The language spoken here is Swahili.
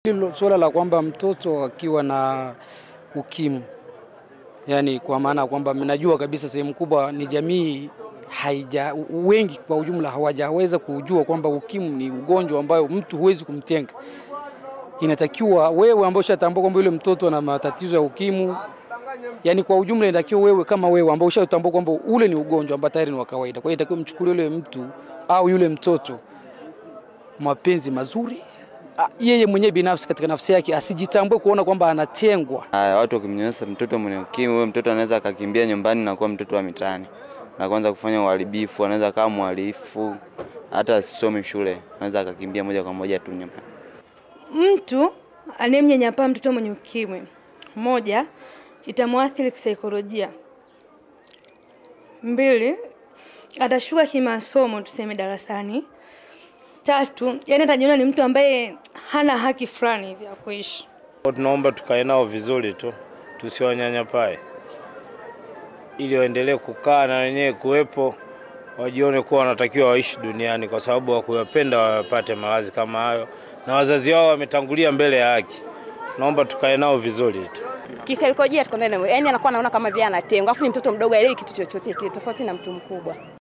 Hilo suala la kwamba mtoto akiwa na ukimwi, yani kwa maana kwamba najua kabisa sehemu kubwa ni jamii haija wengi kwa ujumla hawajaweza kujua kwamba ukimwi ni ugonjwa ambayo mtu huwezi kumtenga. Inatakiwa wewe ambao ushatambua kwamba yule mtoto ana matatizo ya ukimwi, yani kwa ujumla inatakiwa wewe kama wewe ambao ushatambua kwamba ule ni ugonjwa ambao tayari ni wa kawaida. Kwa hiyo inatakiwa mchukulie yule mtu au yule mtoto mapenzi mazuri yeye mwenyewe binafsi katika nafsi yake asijitambue kuona kwamba anatengwa. Haya, watu wakimnyanyasa mtoto mwenye ukimwi, huyo mtoto anaweza akakimbia nyumbani na kuwa mtoto wa mitaani na kuanza kufanya uharibifu, anaweza kama mhalifu, hata asisome shule, anaweza akakimbia moja kwa moja tu nyumbani. Mtu anayemnyanyapaa mtoto mwenye ukimwi, moja, itamwathiri kisaikolojia. Mbili, atashuka kimasomo, tuseme darasani. Tatu, yani atajiona ni mtu ambaye hana haki fulani hivi ya kuishi. Tunaomba tukae nao vizuri tu, tusiwanyanyapae, ili waendelee kukaa na wenyewe kuwepo, wajione kuwa wanatakiwa waishi duniani, kwa sababu wakuyapenda wapate maradhi kama hayo, na wazazi wao wametangulia mbele ya haki. Naomba tukae nao vizuri tu. Kisaikolojia tuko naye, yani anakuwa anaona kama vile anatengwa, afu ni mtoto mdogo, aelewi kitu chochote kile, tofauti na mtu mkubwa.